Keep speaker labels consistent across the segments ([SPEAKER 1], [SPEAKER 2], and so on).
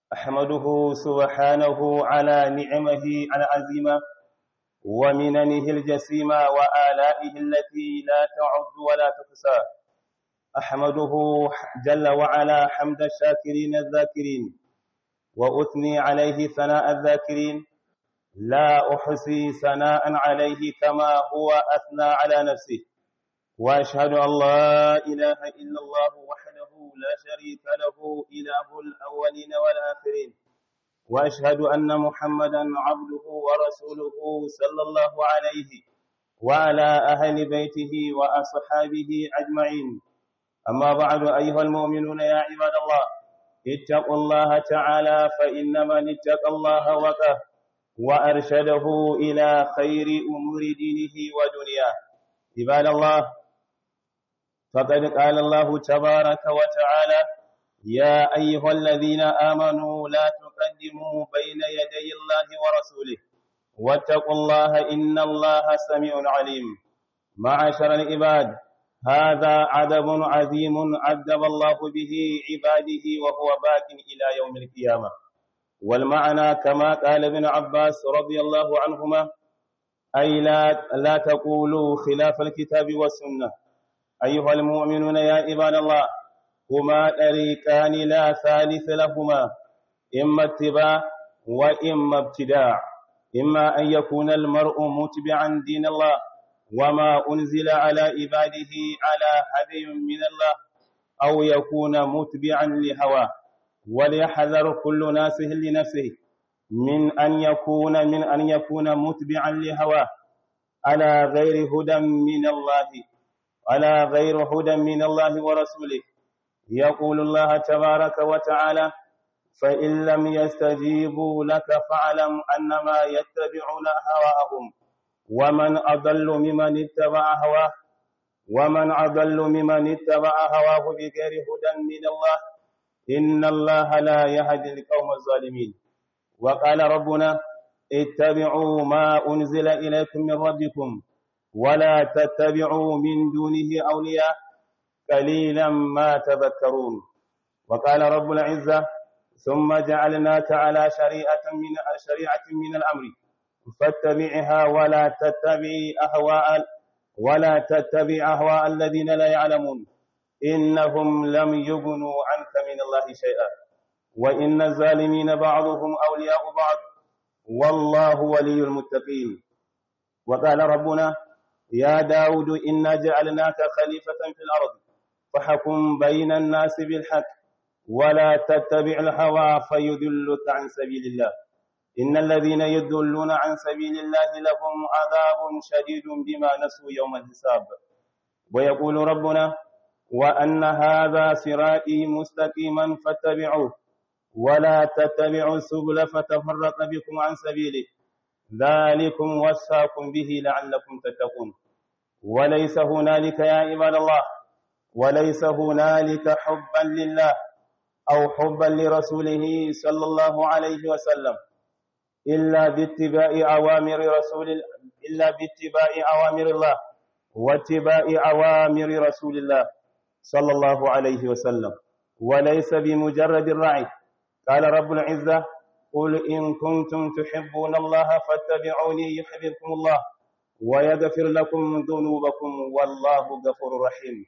[SPEAKER 1] أحمده سبحانه على نعمه العزيمة ومننه الجسيمة وآلائه التي لا تعد ولا تحصى أحمده جل وعلا حمد الشاكرين الذاكرين وأثني عليه ثناء الذاكرين لا أحصي ثناء عليه كما هو أثنى على نفسه وأشهد أن لا إله إلا الله وحده لا شريك له إله الأولين والآخرين وأشهد أن محمدا عبده ورسوله صلى الله عليه وعلى أهل بيته وأصحابه أجمعين أما بعد أيها المؤمنون يا عباد الله اتقوا الله تعالى فإن من اتقى الله وقاه وأرشده إلى خير أمور دينه ودنياه عباد الله فقد قال الله تبارك وتعالى يا أيها الذين آمنوا لا تقدموا بين يدي الله ورسوله واتقوا الله إن الله سميع عليم معاشر العباد هذا عذب عظيم عذب الله به عباده وهو باق إلى يوم القيامة والمعنى كما قال ابن عباس رضي الله عنهما أي لا, لا تقولوا خلاف الكتاب والسنة أيها المؤمنون يا عباد الله هما طريقان لا ثالث لهما إما اتباع وإما ابتداع إما أن يكون المرء متبعا دين الله وما أنزل على عباده على هدي من الله أو يكون متبعا لهواه وليحذر كل ناسه لنفسه من أن يكون من أن يكون متبعا لهواه على غير هدى من الله على غير هدى من الله ورسوله يقول الله تبارك وتعالى فإن لم يستجيبوا لك فاعلم أنما يتبعون هواءهم ومن أضل ممن اتبع هواه ومن أضل ممن اتبع هواه بغير هدى من الله إن الله لا يهدي القوم الظالمين وقال ربنا اتبعوا ما أنزل إليكم من ربكم ولا تتبعوا من دونه أولياء قليلا ما تذكرون وقال رب العزة ثم جعلناك على شريعة من شريعة من الأمر فاتبعها ولا تتبع أهواء ولا تتبع أهواء الذين لا يعلمون إنهم لم يغنوا عنك من الله شيئا وإن الظالمين بعضهم أولياء بعض والله ولي المتقين وقال ربنا يا داود إنا جعلناك خليفة في الأرض فحكم بين الناس بالحق ولا تتبع الهوى فيذلك عن سبيل الله إن الذين يذلون عن سبيل الله لهم عذاب شديد بما نسوا يوم الحساب ويقول ربنا وأن هذا صراطي مستقيما فاتبعوه ولا تتبعوا السبل فتفرق بكم عن سبيله ذلكم وصاكم به لعلكم تتقون وليس هنالك يا عباد الله وليس هنالك حبا لله أو حبا لرسوله صلى الله عليه وسلم إلا باتباع أوامر رسول إلا باتباع أوامر الله واتباع أوامر رسول الله صلى الله عليه وسلم وليس بمجرد الرعي قال رب العزة قل إن كنتم تحبون الله فاتبعوني يحببكم الله ويغفر لكم ذنوبكم والله غفور رحيم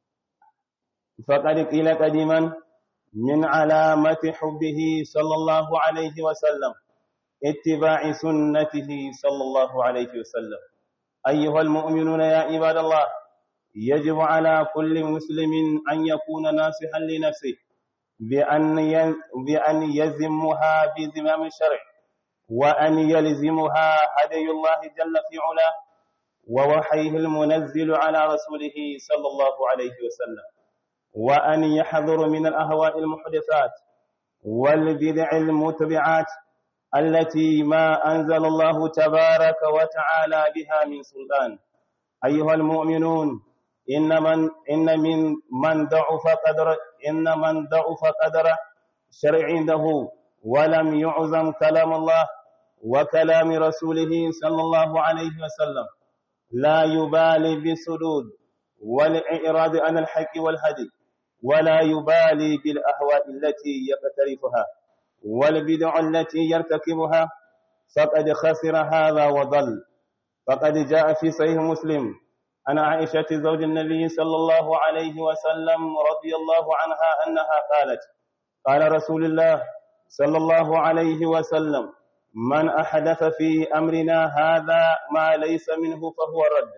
[SPEAKER 1] فقد قيل قديما من علامة حبه صلى الله عليه وسلم اتباع سنته صلى الله عليه وسلم أيها المؤمنون يا عباد الله يجب على كل مسلم أن يكون ناصحا لنفسه بأن بأن يزمها بزمام الشرع وأن يلزمها هدي الله جل في علاه ووحيه المنزل على رسوله صلى الله عليه وسلم وأن يحذر من الأهواء المحدثات والبدع المتبعات التي ما أنزل الله تبارك وتعالى بها من سلطان أيها المؤمنون إن من إن من من ضعف قدر إن من ضعف قدر شرع عنده ولم يعظم كلام الله وكلام رسوله صلى الله عليه وسلم لا يبالي بالسدود والإعراض عن الحق والهدي ولا يبالي بالأهواء التي يقترفها والبدع التي يرتكبها فقد خسر هذا وضل فقد جاء في صحيح مسلم عن عائشة زوج النبي صلى الله عليه وسلم رضي الله عنها أنها قالت قال رسول الله صلى الله عليه وسلم من أحدث في أمرنا هذا ما ليس منه فهو رد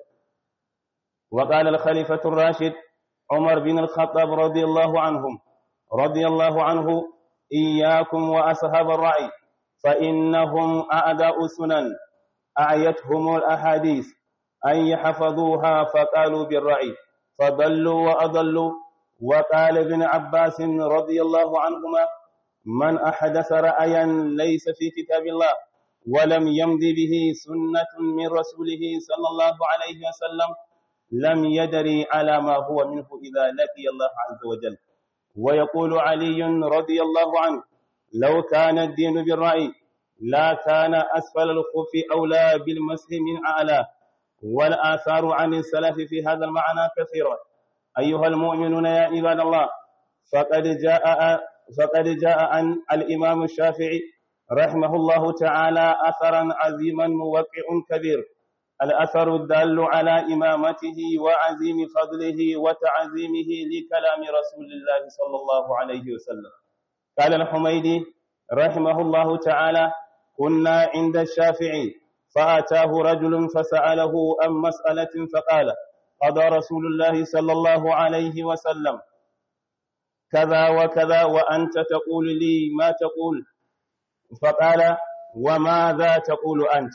[SPEAKER 1] وقال الخليفة الراشد عمر بن الخطاب رضي الله عنهم رضي الله عنه إياكم وأصحاب الرأي فإنهم أعداء سنن أعيتهم الأحاديث أن يحفظوها فقالوا بالرأي فضلوا وأضلوا وقال ابن عباس رضي الله عنهما من أحدث رأيا ليس في كتاب الله ولم يمض به سنة من رسوله صلى الله عليه وسلم لم يدري على ما هو منه إذا لقي الله عز وجل ويقول علي رضي الله عنه لو كان الدين بالرأي لا كان أسفل الخف أولى بالمسح من أعلى والآثار عن السلف في هذا المعنى كثيرة أيها المؤمنون يا عباد الله فقد جاء فقد جاء عن الإمام الشافعي رحمه الله تعالى أثرا عظيما موقع كبير الأثر الدال على إمامته وعزيم فضله وتعظيمه لكلام رسول الله صلى الله عليه وسلم قال الحميدي رحمه الله تعالى كنا عند الشافعي فأتاه رجل فسأله عن مسألة فقال قضى رسول الله صلى الله عليه وسلم كذا وكذا وأنت تقول لي ما تقول فقال وماذا تقول أنت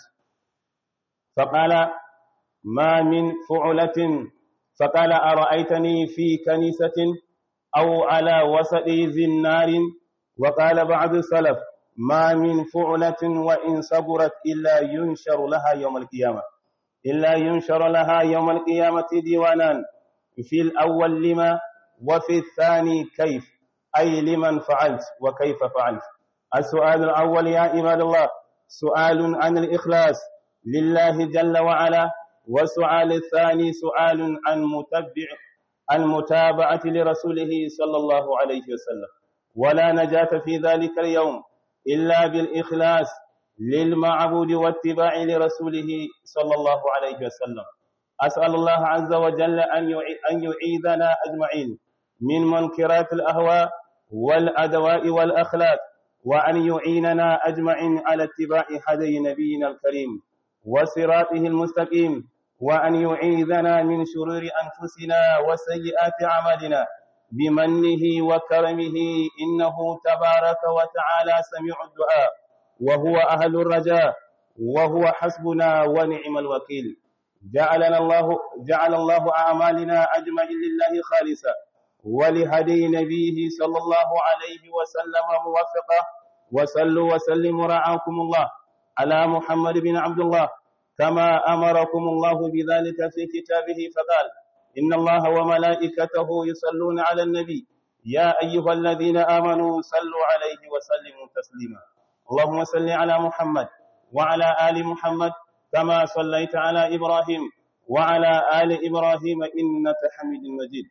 [SPEAKER 1] فقال ما من فعلة فقال أرأيتني في كنيسة أو على وسط ذي النار وقال بعض السلف ما من فعلة وإن صبرت إلا ينشر لها يوم القيامة إلا ينشر لها يوم القيامة ديوانان في الأول لما وفي الثاني كيف أي لمن فعلت وكيف فعلت السؤال الأول يا عباد الله سؤال عن الإخلاص لله جل وعلا والسؤال الثاني سؤال عن متبع المتابعة لرسوله صلى الله عليه وسلم ولا نجاة في ذلك اليوم إلا بالإخلاص للمعبود واتباع لرسوله صلى الله عليه وسلم أسأل الله عز وجل أن يعيذنا أجمعين من منكرات الأهواء والأدواء والأخلاق وأن يعيننا أجمعين على اتباع هدي نبينا الكريم وصراطه المستقيم وأن يعيذنا من شرور أنفسنا وسيئات أعمالنا بمنه وكرمه إنه تبارك وتعالى سميع الدعاء وهو أهل الرجاء وهو حسبنا ونعم الوكيل جعلنا الله جعل الله أعمالنا أجمعين لله خالصا ولهدي نبيه صلى الله عليه وسلم موفقا وصلوا وسلموا رعاكم الله على محمد بن عبد الله كما أمركم الله بذلك في كتابه فقال إن الله وملائكته يصلون على النبي يا أيها الذين آمنوا صلوا عليه وسلموا تسليما اللهم صل على محمد وعلى آل محمد كما صليت على إبراهيم وعلى آل إبراهيم إنك حميد مجيد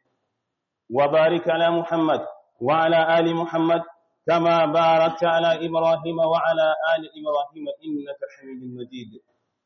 [SPEAKER 1] وبارك على محمد وعلى آل محمد كما باركت على إبراهيم وعلى آل إبراهيم إنك حميد مجيد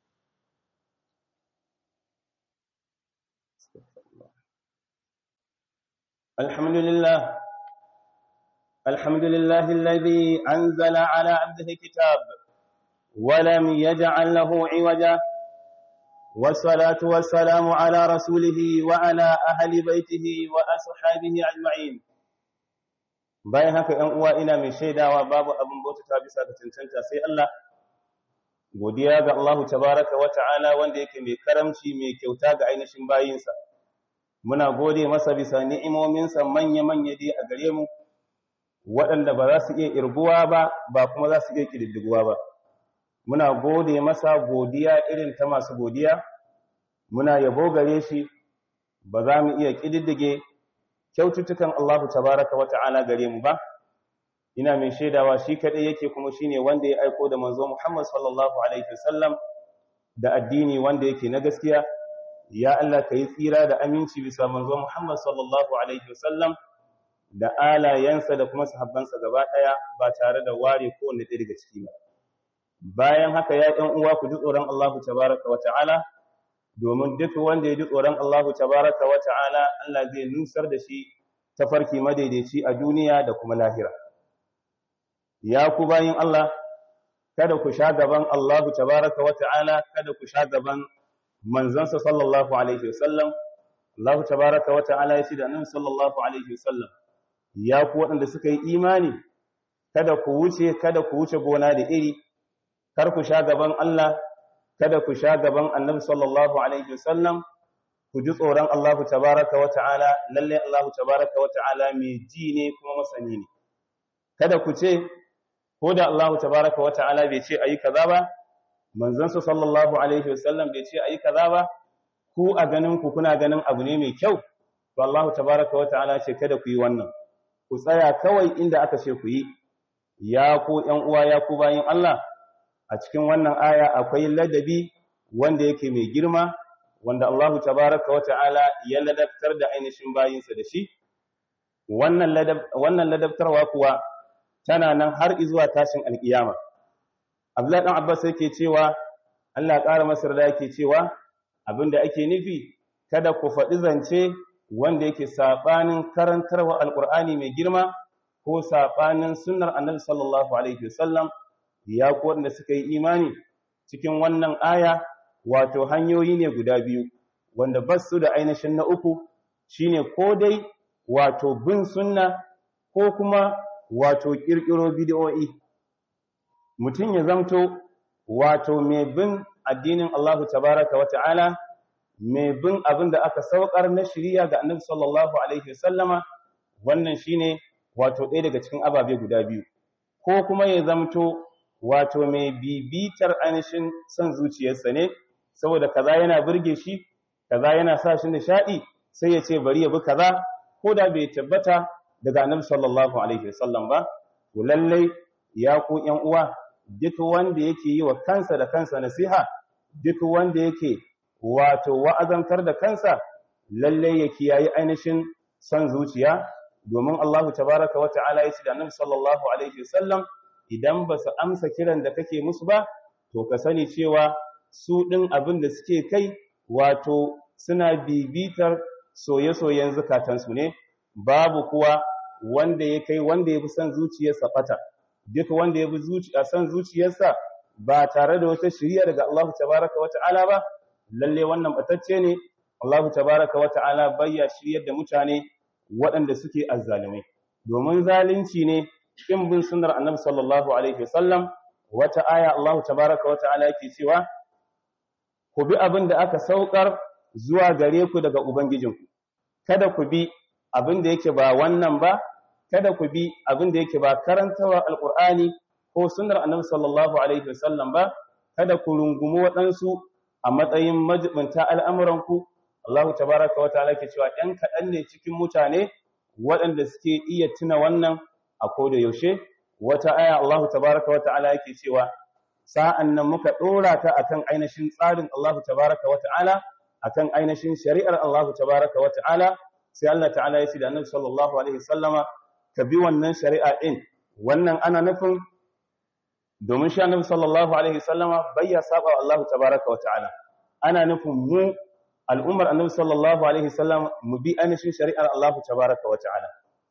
[SPEAKER 1] الحمد لله الحمد لله الذي أنزل على عبده كتاب ولم يجعل له عوجا والصلاة والسلام على رسوله وعلى أهل بيته وأصحابه أجمعين bayan haka ‘yan uwa ina mai shaidawa babu abin bautata bisa ga cancanta sai Allah godiya ga Allahu tabaraka wa ta'ala wanda yake mai karamci mai kyauta ga ainihin bayinsa muna gode masa bisa ni'imominsa manya-manya dai a gare mu waɗanda ba za su iya irguwa ba ba kuma za su iya ƙididdiguwa ba muna gode masa godiya irin ta masu godiya muna yabo gare shi ba za mu iya ƙididdige kyaututtukan Allahu tabaraka wa ta'ala gare mu ba ina mai shaidawa shi kadai yake kuma shine wanda ya aiko da manzo Muhammad sallallahu alaihi wasallam da addini wanda yake na gaskiya ya Allah kai tsira da aminci bisa manzo Muhammad sallallahu alaihi wasallam da alayensa da kuma sahabbansa gaba ɗaya ba tare da ware kowanne ɗaya daga ciki ba bayan haka ya ɗan uwa ku ji tsoron Allahu tabaraka wa ta'ala domin duk wanda ya ji tsoron Allahu tabaraka wa ta'ala Allah zai nusar da shi tafarki madaidaici a duniya da kuma lahira ya ku bayin Allah kada ku sha gaban Allahu tabaraka wa ta'ala kada ku sha gaban manzansa sallallahu alaihi wasallam Allahu tabaraka wa ta'ala ya ce da annabi sallallahu alaihi wasallam ya ku waɗanda suka yi imani kada ku wuce kada ku wuce gona da iri kar ku sha gaban Allah kada ku sha gaban annabi sallallahu alaihi wasallam ku ji tsoron Allah tabaraka wa ta'ala lalle Allah tabaraka wa ta'ala mai ji ne kuma masani ne kada ku ce ko da Allah tabaraka wa ta'ala bai ce ayi kaza ba manzon sa sallallahu alaihi wasallam bai ce ayi kaza ba ku a ganin ku kuna ganin abu ne mai kyau to Allah tabaraka wa ta'ala ce kada ku yi wannan ku tsaya kawai inda aka ce ku yi ya ku ƴan uwa ya ku bayin Allah a cikin wannan aya akwai ladabi wanda yake mai girma wanda Allahu tabaraka wa ta'ala ya ladabtar da ainihin bayinsa da shi wannan ladab wannan ladabtarwa kuwa tana nan har zuwa tashin alkiyama Abdullahi dan Abbas yake cewa Allah ya ƙara masa da yake cewa abinda ake nufi kada ku faɗi zance wanda yake sabanin karantarwa alqur'ani mai girma ko sabanin sunnar annabi sallallahu alaihi wasallam ya ku wanda suka yi imani cikin wannan aya wato hanyoyi ne guda biyu wanda basu da ainihin na uku shine ko dai wato bin sunna ko kuma wato kirkiro bid'o'i mutum ya zamto wato mai bin addinin Allahu tabaraka wa ta'ala mai bin abin da aka saukar na shiriya ga annabi sallallahu alaihi wasallama wannan shine wato ɗaya daga cikin ababe guda biyu ko kuma ya zamto wato mai bibitar ainihin son zuciyarsa ne saboda kaza yana burge shi kaza yana sa shi nishadi sai ya ce bari ya bi kaza ko da bai tabbata daga annabi sallallahu alaihi wasallam ba to lallai ya ku ƴan uwa duk wanda yake yi wa kansa da kansa nasiha duk wanda yake wato wa'azantar da kansa lallai ya kiyayi ainihin son zuciya domin Allahu tabaraka wa ta'ala ya ce da annabi sallallahu alaihi wasallam idan ba su amsa kiran da kake musu ba to ka sani cewa su ɗin abin da suke kai wato suna bibitar soye-soyen zukatansu ne babu kuwa wanda ya kai wanda ya fi son zuciyarsa fata duk wanda ya fi son zuciyarsa ba tare da wata shiriya daga Allah tabaraka wa ta'ala ba lalle wannan batacce ne Allah tabaraka wa ta'ala bayya shiryar da mutane waɗanda suke azzalumai domin zalunci ne kin bin sunnar annabi sallallahu alaihi wasallam wata aya Allah tabaraka wa ta'ala yake cewa ku bi abin da aka saukar zuwa gare ku daga ubangijinku kada ku bi abin da yake ba wannan ba kada ku bi abin da yake ba karantawa alqur'ani ko sunnar annabi sallallahu alaihi wasallam ba kada ku rungumi waɗansu a matsayin majibinta al'amuranku Allah tabaraka wa ta'ala ke cewa ɗan kaɗan ne cikin mutane waɗanda suke iya tuna wannan a koda yaushe wata aya Allah tabaraka wa ta'ala yake cewa sa'an nan muka ɗora ta akan ainihin tsarin Allah tabaraka wa ta'ala akan ainihin shari'ar Allah tabaraka wa ta'ala sai Allah ta'ala ya ce da Annabi sallallahu alaihi wasallama ka bi wannan shari'a din wannan ana nufin domin shi Annabi sallallahu alaihi wasallama bayya saba Allah tabaraka wa ta'ala ana nufin mu al'ummar Annabi sallallahu alaihi wasallam mu bi ainihin shari'ar Allah tabaraka wa ta'ala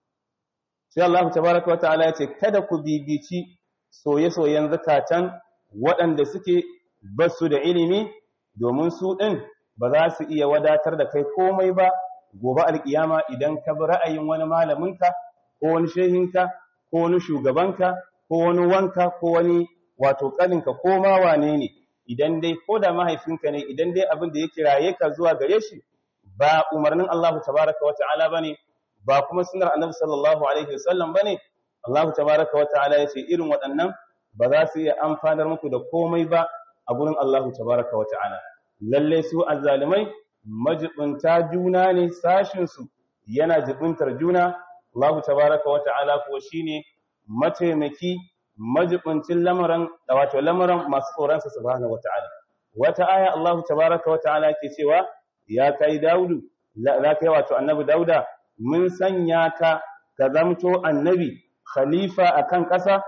[SPEAKER 1] sai Allah tabaraka wa ta'ala ya ce kada ku bibici soye-soyen zakatan waɗanda suke basu da ilimi domin su ɗin ba za su iya wadatar da kai komai ba gobe alkiyama idan ka bi ra'ayin wani malaminka ko wani shehinka ko wani shugabanka ko wani wanka ko wani wato kaninka ko ma wane ne idan dai ko da mahaifinka ne idan dai abin da ya kiraye ka zuwa gare shi ba umarnin Allah tabaraka wa ta'ala bane ba kuma sunnar annabi sallallahu alaihi wasallam bane Allah tabaraka wa ta'ala yace irin waɗannan ba za su iya amfanar muku da komai ba a gurin Allah tabaraka wa ta'ala lalle su azzalimai majibunta juna ne sashin su yana jibuntar juna Allah tabaraka wa ta'ala kuwa shine mataimaki majibuncin lamarin wato lamarin masu tsoron sa subhanahu wa ta'ala wata aya Allah tabaraka wa ta'ala ke cewa ya kai Daudu la kai wato annabi Dauda mun sanya ka ka zamto annabi khalifa akan ƙasa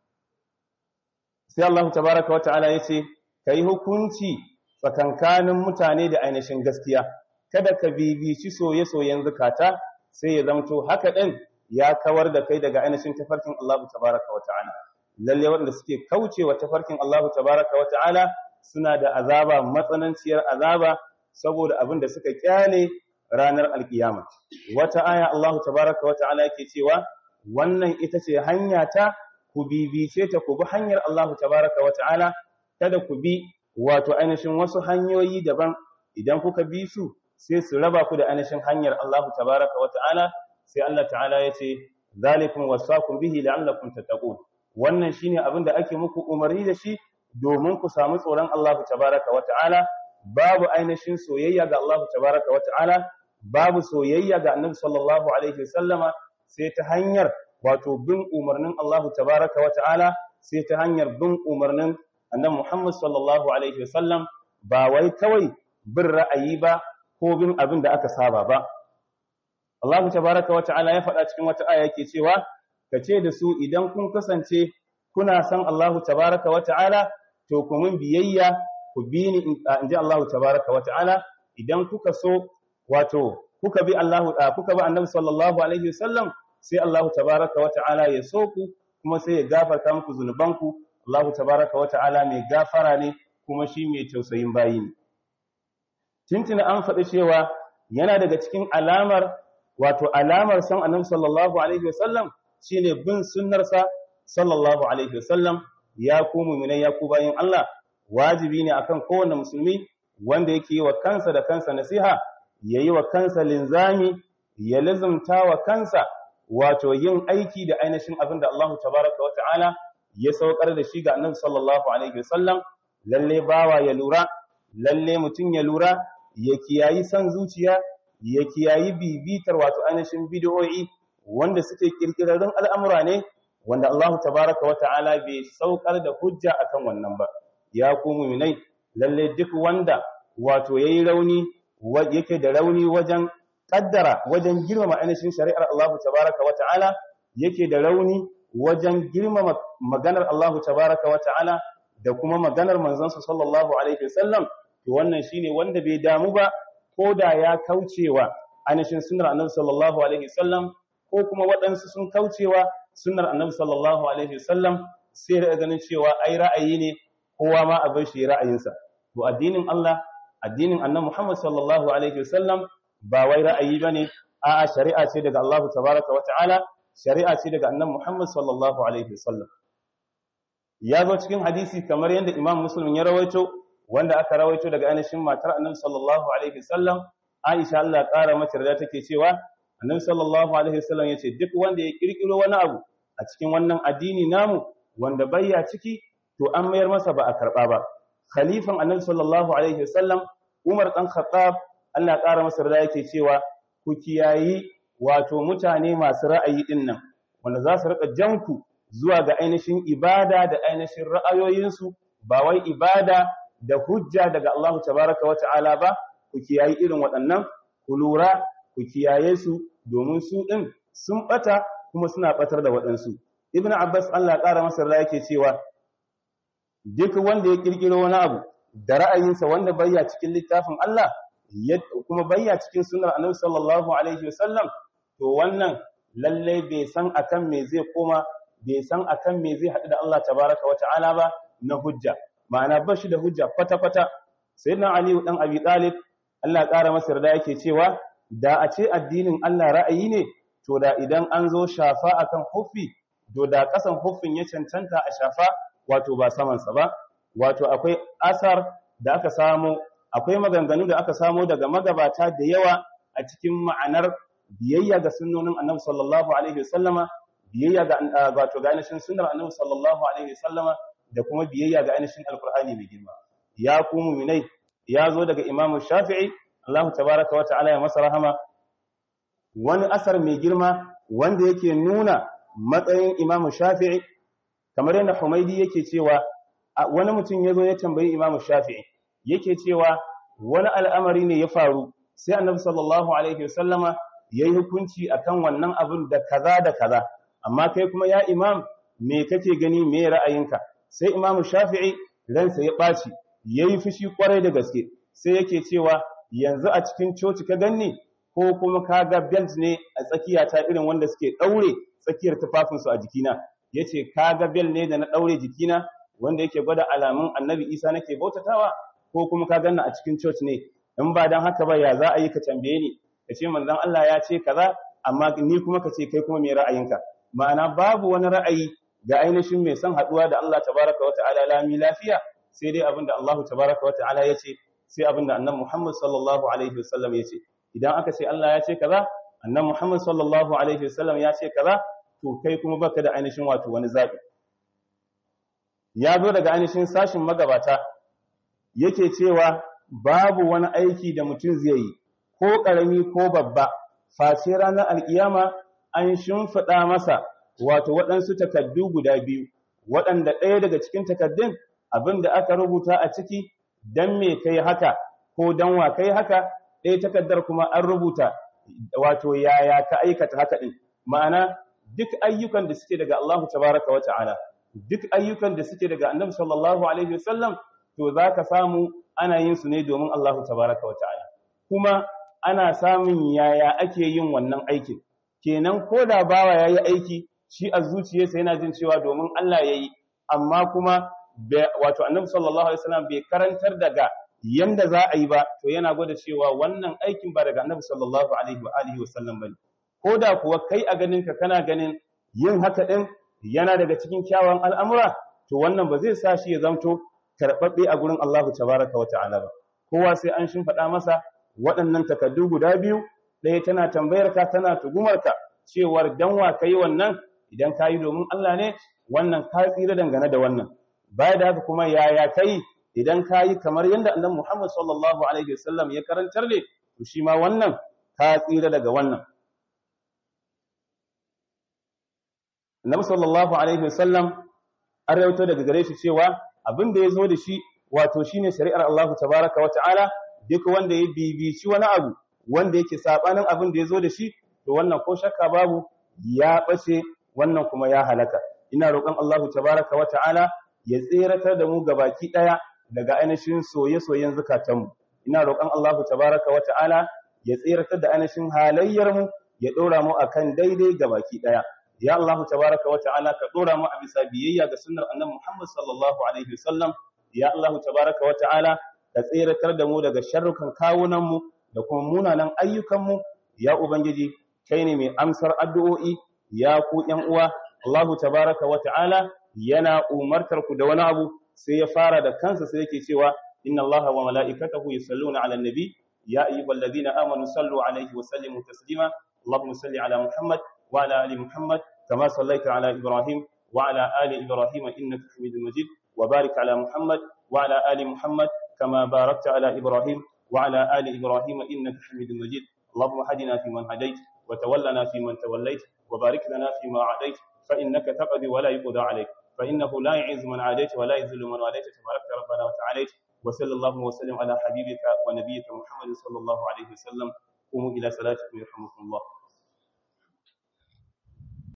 [SPEAKER 1] sai Allah tabaraka wa ta'ala yace kai hukunci tsakankanin mutane da ainihin gaskiya kada ka bibici soye-soyen zakata sai ya zamto haka din ya kawar da kai daga ainihin tafarkin Allah tabaraka wa ta'ala lalle waɗanda suke kaucewa tafarkin Allah tabaraka wa ta'ala suna da azaba matsananciyar azaba saboda abin da suka kyale ranar alkiyama wata aya Allah tabaraka wa ta'ala yake cewa wannan ita ce hanya ta ku bibice ta ku bi hanyar Allah tabaraka wa ta'ala kada ku bi wato ainihin wasu hanyoyi daban idan kuka bi su sai su raba ku da ainihin hanyar Allah tabaraka wa ta'ala sai Allah ta'ala ya ce zalikum wasaqum bihi la'allakum tattaqun wannan shine abin da ake muku umarni da shi domin ku samu tsoron Allah tabaraka wa ta'ala babu ainihin soyayya ga Allah tabaraka wa ta'ala babu soyayya ga Annabi sallallahu alaihi wasallama sai ta hanyar wato bin umarnin Allah tabaraka wa ta'ala sai ta hanyar bin umarnin Annabi Muhammad sallallahu alaihi wasallam ba wai kawai bin ra'ayi ba ko bin abin da aka saba ba Allah tabaraka wa ta'ala ya faɗa cikin wata aya yake cewa kace da su idan kun kasance kuna san Allah tabaraka wa ta'ala to ku mun biyayya ku bi ni in ji Allah tabaraka wa ta'ala idan kuka so wato kuka bi Allah kuka bi Annabi sallallahu alaihi wasallam sai Allah tabaraka wa ta'ala ya so ku kuma sai ya gafarta muku zunubanku Allah tabaraka wa ta'ala mai gafara ne kuma shi mai tausayin bayi ne tintina an faɗi cewa yana daga cikin alamar wato alamar san Annabi sallallahu alaihi wasallam shine bin sunnarsa sallallahu alaihi wasallam ya ku mu'minai ya ku bayin Allah wajibi ne akan kowanne musulmi wanda yake yi wa kansa da kansa nasiha yayi wa kansa linzami ya lazumta wa kansa wato yin aiki da ainihin abin da Allah tabaraka wa ta'ala ya saukar da shi ga Annabi sallallahu alaihi wasallam lalle bawa ya lura lalle mutun ya lura ya kiyayi san zuciya ya kiyayi bibitar wato ainihin bid'o'i wanda suke kirkirarrun al'amura ne wanda Allah tabaraka wa ta'ala bai saukar da hujja akan wannan ba ya ku mu'minai lalle duk wanda wato yayi rauni yake da rauni wajen kaddara wajen girmama ainihin shari'ar Allah tabaraka wa ta'ala yake da rauni wajen girmama maganar Allah tabaraka wa ta'ala da kuma maganar manzansa sallallahu alaihi wasallam to wannan shine wanda bai damu ba ko da ya kaucewa ainihin sunnar annabi sallallahu alaihi wasallam ko kuma waɗansu sun kaucewa sunnar annabi sallallahu alaihi wasallam sai da ganin cewa ai ra'ayi ne kowa ma a bar shi ra'ayinsa to addinin Allah addinin annabi Muhammad sallallahu alaihi wasallam ba wai ra'ayi bane a'a shari'a ce daga Allah tabaraka wa ta'ala shari'a ce daga annabi Muhammad sallallahu alaihi wasallam ya zo cikin hadisi kamar yadda Imam Muslim ya rawaito wanda aka rawaito daga ainihin matar annabi sallallahu alaihi wasallam Aisha Allah ya kara mata da take cewa annabi sallallahu alaihi wasallam yace duk wanda ya kirkiro wani abu a cikin wannan addini namu wanda bayya ciki to an mayar masa ba a karba ba khalifan annabi sallallahu alaihi wasallam Umar dan Khattab Allah ya kara masa da yake cewa ku kiyayi wato mutane masu ra'ayi din nan wanda za su rika janku zuwa ga ainihin ibada da ainihin ra'ayoyinsu ba wai ibada da hujja daga Allah tabaraka wa ta'ala ba ku kiyayi irin waɗannan ku lura ku kiyaye su domin su ɗin sun ɓata kuma suna ɓatar da waɗansu ibn abbas allah ƙara masa da yake cewa duk wanda ya ƙirƙiro wani abu da ra'ayinsa wanda bayya cikin littafin allah kuma bayya cikin sunar annabi sallallahu alaihi wasallam to wannan lalle bai san akan me zai koma bai san akan me zai haɗu da allah tabaraka wa ta'ala ba na hujja ma'ana ba shi da hujja kwata-kwata sayyidina ali dan abi talib allah ƙara masa da yake cewa da a ce addinin Allah ra'ayi ne to da idan an zo shafa akan huffi to da kasan huffin ya cancanta a shafa wato ba samansa ba wato akwai asar da aka samu akwai maganganu da aka samu daga magabata da yawa a cikin ma'anar biyayya ga sunnonin Annabi sallallahu alaihi wasallama biyayya ga wato ga ainihin sunnar Annabi sallallahu alaihi wasallama da kuma biyayya ga ainihin alqur'ani mai girma ya ku mu'minai ya zo daga Imam Shafi'i Allah tabaraka wa ta'ala ya masa rahama wani asar mai girma wanda yake nuna matsayin Imam Shafi'i kamar yadda Humaydi yake cewa wani mutum yazo ya tambayi Imam Shafi'i yake cewa wani al'amari ne ya faru sai Annabi sallallahu alaihi wasallama yayi hukunci akan wannan abin da kaza da kaza amma kai kuma ya imam me kake gani me ra'ayinka sai imamu shafi'i ransa ya ɓaci yayi fushi kwarai da gaske sai yake cewa yanzu a cikin coci ka ganni ko kuma ka ga belt ne a tsakiya ta irin wanda suke daure tsakiyar tufafinsu a jikina yace ka ga belt ne da na daure jikina wanda yake gwada alamun annabi isa nake bautatawa ko kuma ka ganna a cikin church ne in ba dan haka ba ya za a yi ka tambaye ni ka ce manzon Allah ya ce kaza amma ni kuma ka ce kai kuma me ra'ayinka ma'ana babu wani ra'ayi ga ainihin mai son haduwa da Allah tabaraka wa ta'ala lami lafiya sai dai abinda Allah tabaraka wa ta'ala ya ce sai abinda annabi Muhammad sallallahu alaihi wasallam ya ce idan aka ce Allah ya ce kaza annabi Muhammad sallallahu alaihi wasallam ya ce kaza to kai kuma baka da ainihin wato wani zabi ya zo daga ainihin sashin magabata yake cewa babu wani aiki da mutum zai yi ko ƙarami ko babba face ranar alkiyama an shimfiɗa masa wato waɗansu takaddu guda biyu waɗanda ɗaya daga cikin takaddun abin da aka rubuta a ciki dan me kai haka ko dan wa kai haka ɗaya takaddar kuma an rubuta wato yaya ka aikata haka ɗin ma'ana duk ayyukan da suke daga Allah tabaraka wa ta'ala duk ayyukan da suke daga annabi sallallahu alaihi wasallam to zaka samu ana yin su ne domin Allah tabaraka wa ta'ala kuma ana samun yaya ake yin wannan aikin kenan ko da bawa yayi aiki shi a zuciyarsa yana jin cewa domin Allah yayi amma kuma wato annabi sallallahu alaihi wasallam bai karantar daga yanda za a yi ba to yana gwada cewa wannan aikin ba daga annabi sallallahu alaihi wa alihi wasallam bane ko da kuwa kai a ganin ka kana ganin yin haka din yana daga cikin kyawun al'amura to wannan ba zai sa shi ya zamto karɓaɓɓe a gurin Allah tabaraka wa ta'ala ba kowa sai an shimfaɗa masa waɗannan takaddu guda biyu ɗaya tana tambayar ka tana tugumar ka cewar dan wa kai wannan idan ka yi domin Allah ne wannan ka tsira dangane da wannan baya da haka kuma yaya kai idan ka yi kamar yadda annabi Muhammad sallallahu alaihi wasallam ya karantar ne to shi ma wannan ka tsira daga wannan Annabi sallallahu alaihi wasallam an rawaito daga gare shi cewa abin da ya zo da shi wato shine shari'ar Allah tabaraka wa ta'ala duk wanda ya bibici wani abu wanda yake sabanin abin da ya zo da shi to wannan ko shakka babu ya bace wannan kuma ya halaka ina roƙon Allah tabaraka wa ta'ala ya tseratar da mu gabaki daya daga ainihin soye-soyen zukatanmu ina roƙon Allah tabaraka wa ta'ala ya tseratar da ainihin halayyar mu ya dora mu akan daidai gabaki daya ya Allah tabaraka wa ta'ala ka dora mu a bisa biyayya ga sunnar annabi Muhammad sallallahu alaihi wasallam ya Allah tabaraka wa ta'ala ka tseratar da mu daga sharrukan kawunan mu da kuma munanan ayyukan mu ya ubangiji kai ne mai amsar addu'o'i ya ku ƴan uwa Allah tabaraka wa ta'ala yana umartar ku da wani abu sai ya fara da kansa sai yake cewa inna Allaha wa mala'ikatahu yusalluna 'alan nabi ya ayyuhalladhina amanu sallu 'alaihi wa sallimu taslima اللهم صل على محمد وعلى ال محمد كما صليت على ابراهيم وعلى ال ابراهيم انك حميد مجيد وبارك على محمد وعلى ال محمد كما باركت على ابراهيم وعلى ال ابراهيم انك حميد مجيد اللهم هدنا فيمن هديت وتولنا فيمن توليت وبارك لنا فيما عاديت فانك تقضي ولا يقضى عليك فانه لا يعز من عاديت ولا يذل من واليت تبارك ربنا وتعاليت وصلى الله وسلم على حبيبك ونبيك محمد صلى الله عليه وسلم قوموا الى صلاتكم يرحمكم الله